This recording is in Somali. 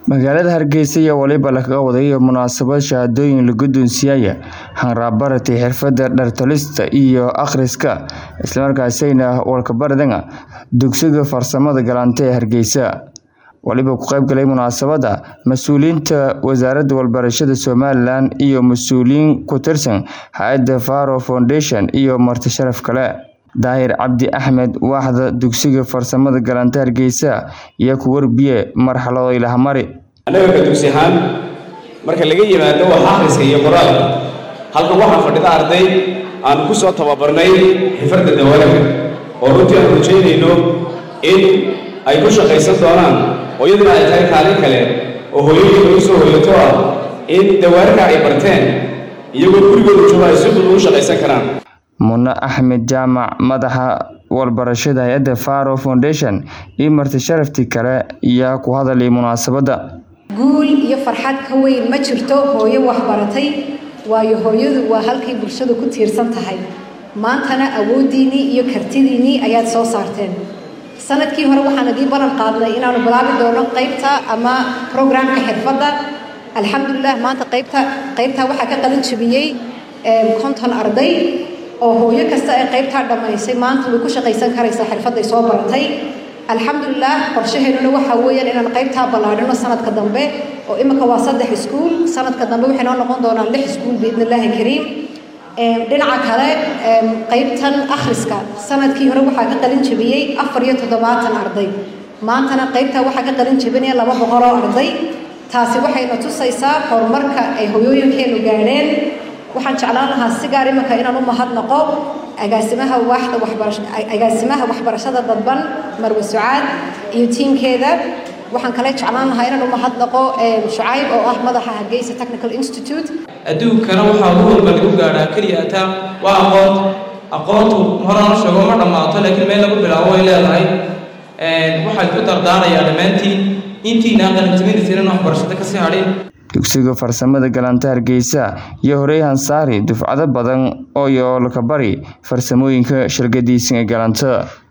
magaalada hargeysa iyo waliba lagaga waday munaasabad shahaadooyin la guddoonsiiyaya hanraabbaratay xirfadda dhartolista iyo akhriska islamarkaasina walkabaradanga dugsiga farsamada galante ee hargeysa waliba ku qayb galay munaasabadda mas-uuliyiinta wasaaradda walbarashada somalilan iyo mas-uuliyiin ku tirsan hay-adda faro foundation iyo marti sharaf kale daahir cabdi axmed waaxda dugsiga farsamada galante hargeysa iyo ku warbiye marxalado ilahamari annaga ka dugsi ahaan marka laga yimaado wax akhriska iyo qoraalka halkan waxaa fadhida arday aan ku soo tababarnay xifradda dawaalaga oo runtii aan rajaynayno in ay ku shaqaysan doonaan oo iyaduna ay tahay kaalin kale oo hooyooyinka u soo hoyato ah in dawaarka ay barteen iyagoo gurigooda jooga ay si fudud u shaqaysan karaan mune axmed jaamac madaxa walbarashada hay-adda faro foundation iyo marti sharaftii kale ayaa ku hadalay munaasabadda guul iyo farxad ka weyn ma jirto hooyo waxbaratay waayo hooyadu waa halkay bulshadu ku tiirsan tahay maantana awooddiinnii iyo kartidiinnii ayaad soo saarteen sanadkii hore waxaan idii ballan qaadnay inaanu bilaabi doono qaybta ama programka xirfadda alxamdulilah maanta qaybta qaybtaa waxaa ka qalin jabiyey konton arday oo hooyo kasta ee qaybtaa dhammaysay maanta way ku shaqaysan karaysaa xirfadday soo baratay alxamdulilah qorshaheenuna waxaa weeyaan inaan qaybtaa ballaadhino sanadka dambe oo imika waa saddex iskuul sanadka dambe waxay noo noqon doonaan lix iskuul biidni illaahi kariim dhinaca kale qaybtan akhriska sanadkii hore waxaa ka qalin jabiyey afar iyo toddobaatan arday maantana qaybtaa waxaa ka qalin jabinaya laba boqol oo arday taasi waxayna tusaysaa horumarka ay hoyooyinkeenu gaadheen waxaan jeclaan lahaa si gaar iminka inaan u mahadnaqo agaasimaha waaxda waxbarasha agaasimaha waxbarashada dadban marwe sucaad iyo tiimkeeda waxaan kale jeclaan lahaa inaan u mahadnaqo shucayb oo ah madaxa hargeysa technical institute adduunkana waxaa ugu walba lagu gaadhaa keliya ataa waa aqoon aqoontu horana sheego ma dhammaato laakiin meel lagu bilaabo way leedahay waxay ku dardaarayaa dhammaantiin intiinaan qalinjabinaysa inaan waxbarashada ka sii hadhin dugsiga farsamada galanta hargeysa iyo horey hansaari dufcado badan oo yoolka bari farsamooyinka shirgadiisan ee galanta